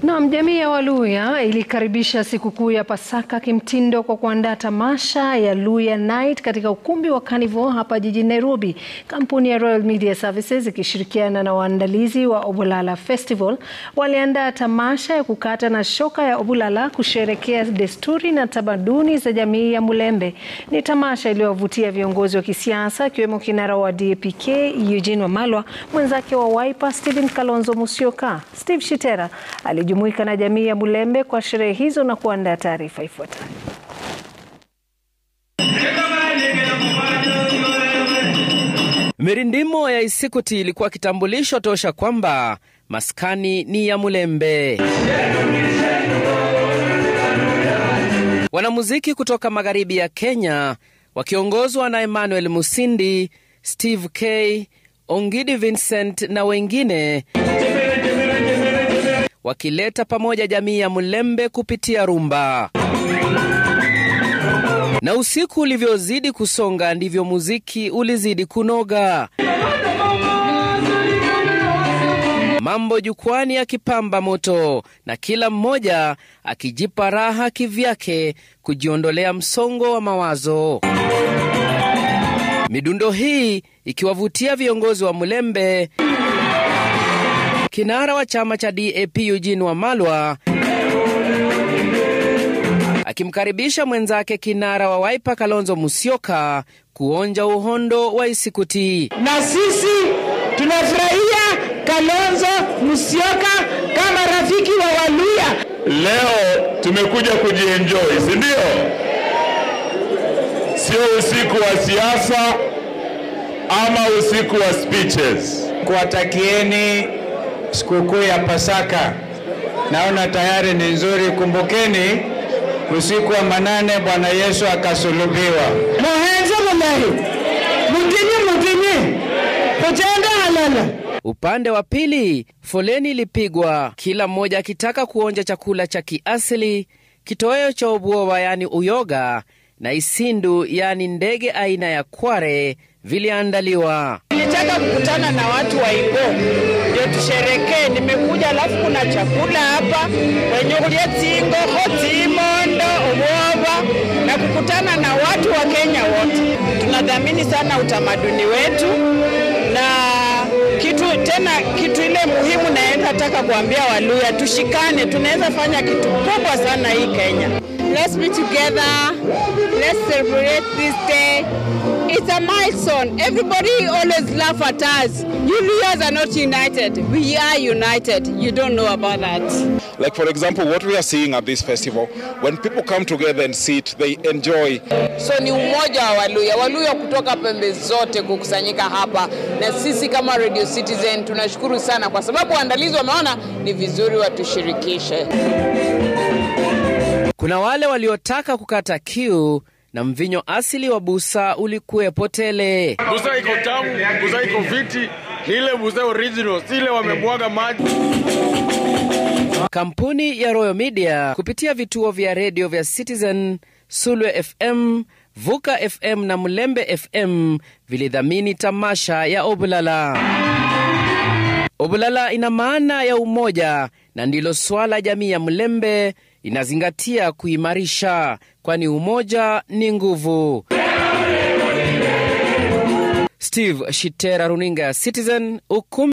Naam, jamii ya Waluya ilikaribisha sikukuu ya Pasaka kimtindo kwa kuandaa tamasha ya Luya Night katika ukumbi wa Carnival hapa jijini Nairobi. Kampuni ya Royal Media Services ikishirikiana na waandalizi wa Obulala Festival waliandaa tamasha ya kukata na shoka ya Obulala kusherekea desturi na tamaduni za jamii ya Mulembe. Ni tamasha iliyowavutia viongozi wa kisiasa akiwemo kinara wa DAP-K Eugene Wamalwa, mwenzake wa Wiper Stephen Kalonzo Musyoka. Steve Shitera alijumuika na jamii ya Mulembe kwa sherehe hizo na kuandaa taarifa ifuatayo. Mirindimo ya Isikuti ilikuwa kitambulisho tosha kwamba maskani ni ya Mulembe. Wanamuziki kutoka magharibi ya Kenya wakiongozwa na Emmanuel Musindi, Steve K, Ongidi Vincent na wengine wakileta pamoja jamii ya Mulembe kupitia rumba. Na usiku ulivyozidi kusonga ndivyo muziki ulizidi kunoga, mambo jukwani yakipamba moto na kila mmoja akijipa raha kivyake kujiondolea msongo wa mawazo. Midundo hii ikiwavutia viongozi wa Mulembe, kinara wa chama cha DAP Eugene Wamalwa akimkaribisha mwenzake kinara wa Wiper Kalonzo Musyoka kuonja uhondo wa Isikuti. Na sisi tunafurahia Kalonzo Musyoka kama rafiki wa Waluya. Leo tumekuja kujienjoy, si ndio? Sio usiku wa siasa ama usiku wa speeches. Kuwatakieni sikukuu ya Pasaka. Naona tayari ni nzuri. Kumbukeni usiku wa manane Bwana Yesu akasulubiwa. Muhenze mulahi mutinyi mutinyi kutenda halala. Upande wa pili, foleni ilipigwa, kila mmoja akitaka kuonja chakula cha kiasili, kitoweo cha ubuoba yani uyoga na isindu yani ndege aina ya kware viliandaliwa. Nilitaka kukutana na watu wa Ingo ndio tusherekee. Nimekuja alafu kuna chakula hapa wenye kulia tsingoho tsimondo uboba na kukutana na watu wa Kenya wote. Tunadhamini sana utamaduni wetu na kitu tena, kitu ile muhimu naenda nataka kuambia Waluya tushikane, tunaweza fanya kitu kubwa sana hii Kenya. Let's be together. Let's celebrate this day. It's a milestone. Everybody always laugh at us. You Luyas are not united. We are united. You don't know about that. Like for example, what we are seeing at this festival, when people come together and sit, they enjoy. So ni umoja wa Waluya, Waluya kutoka pembe zote kukusanyika hapa, na sisi kama Radio Citizen tunashukuru sana kwa sababu waandalizi wameona ni vizuri watushirikishe. Kuna wale waliotaka kukata kiu na mvinyo asili wa busa ulikuwepo tele. Busa iko tamu, busa iko fiti, ni ile busa original, si ile wamebwaga maji. Kampuni ya Royal Media kupitia vituo vya redio vya Citizen, Sulwe FM, Vuka FM na Mulembe FM vilidhamini tamasha ya Obulala. Obulala ina maana ya umoja na ndilo swala jamii ya Mulembe inazingatia kuimarisha, kwani umoja ni nguvu. Steve Shitera, runinga ya Citizen, ukumbi